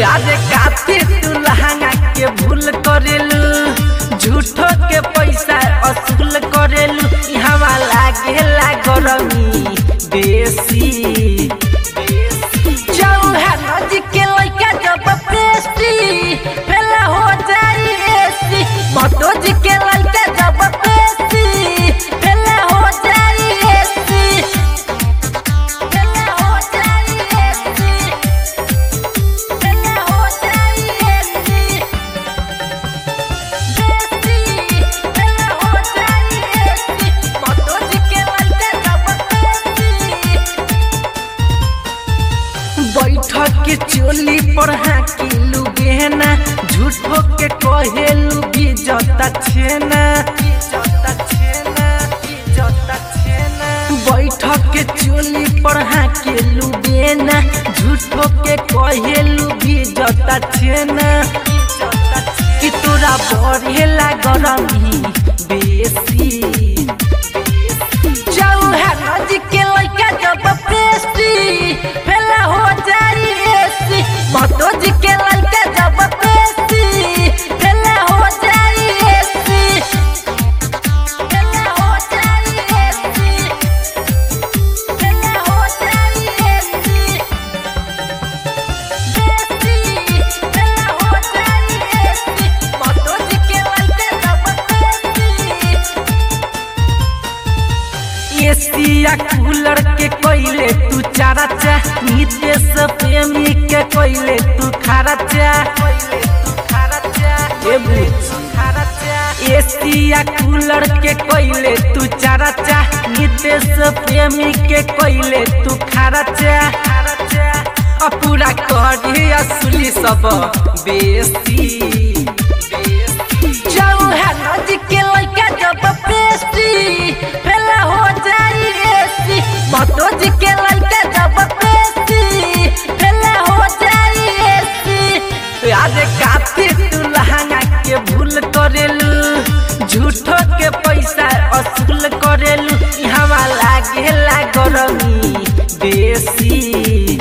अरे काफी तू लहंगा के भूल करेलू झूठो के पैसा असूल करेलू यहाँ लागेला गरमी बेसी चौहान जी के लइका जब पेस्टी फेला हो जाई एसी मतो जी के लइका जब पेस्टी फेला हो जाई एसी फेला हो जाई एसी फेला हो जाई एसी बेसी फेला हो जाई एसी मतो जी के लइका जब पेस्टी बैठक के चोली पर हाकिलू गहना झूठो के कहेलू भी जता छेना बैठक के चोली पर हाकिलू गहना झूठो के कहेलू भी जता छेना कि तोरा बढ़ेला गरमी बेसी चौहान जी के लइका जब पेस्टी फेला हो जाई एसी मतो जी के लइका जब पेस्टी फेला हो जाई एसी फेला हो जाई एसी फेला हो जाई एसी बेसी फेला हो जाई एसी मतो जी के लइका जब पेस्टी एसिया कूलर के कोइले तू चारा चा नितेश प्रेमी के कोइले तू खारा चा ए बुच्ची एसिया कूलर के कोइले तू चारा चा नितेश प्रेमी के कोइले तू खारा चा अ पूरा करी असली सब बेसी चौहान जी के लइका जब पेस्टी फेला हो जाई एसी मतो जी के लइका जब पेस्टी फेला हो जाई एसी अरे काफी तू लहंगा के भूल करेलू झूठो के पैसा असूल करेलू यहाँ लागेला गरमी बेसी